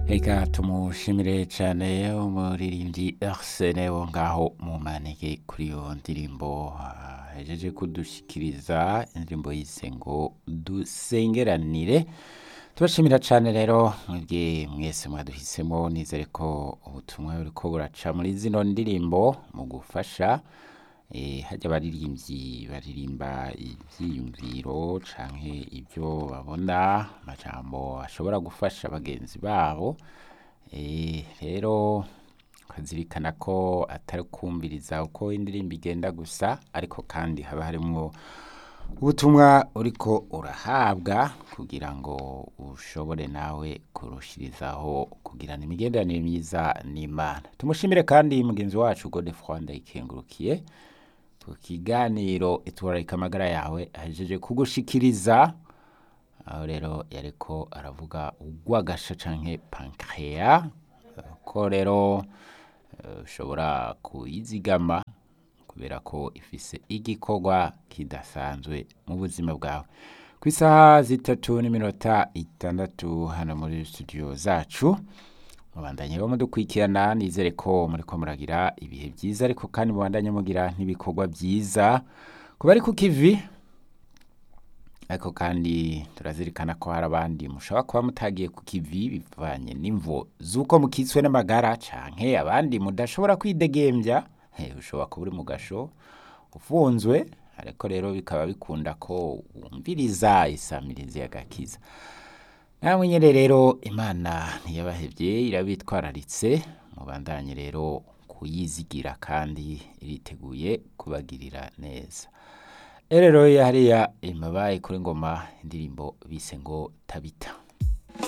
Reka tumushimire cane umuririmbyi Arsene wo ngaho mu manege kuri iyo ndirimbo ahejeje kudushikiriza indirimbo yise ngo dusengeranire tubashimira cane rero mwebwe mwese mwaduhisemo nizere ko ubutumwa buriko buraca muri zino ndirimbo mu gufasha eh, harya abaririmbyi baririmba ivyiyumviro canke ivyo babona amajambo ashobora gufasha bagenzi babo eh, rero ukazirikana ko atari kumviriza uko indirimbo igenda gusa ariko kandi haba harimwo ubutumwa uriko urahabwa kugira ngo ushobore nawe kurushirizaho kugirana imigenderanire myiza n'Imana tumushimire kandi mugenzi wacu Godefroid Ndayikengurukiye ku kiganiro itwararika amagara yawe ahejeje kugushikiriza aho rero yariko aravuga urwagasha canke pancreas ko rero eh, ushobora kuyizigama kubera ko ifise igikorwa kidasanzwe mu buzima bwawe ku isaha zitatu n'iminota itandatu hano muri studio zacu mubandanye bo mudukurikirana nizere ko muriko muragira ibihe byiza ariko kandi mubandanye mugira n'ibikorwa byiza ku bari ku kivi ariko kandi turazirikana ko hari abandi mushobora kuba mutagiye ku kivi bivanye n'imvo z'uko mukitswe n'amagara canke abandi mudashobora kwidegembya Eh, ushobora kuba uri mu gasho ufunzwe ariko rero bikaba bikunda ko wumviriza isamirizi y'agakiza namwe nyene rero imana ntiyabahevye irabitwararitse mubandanye rero kuyizigira kandi iriteguye kubagirira neza rero hariya imabaye kuri ngoma indirimbo bise ngo tabita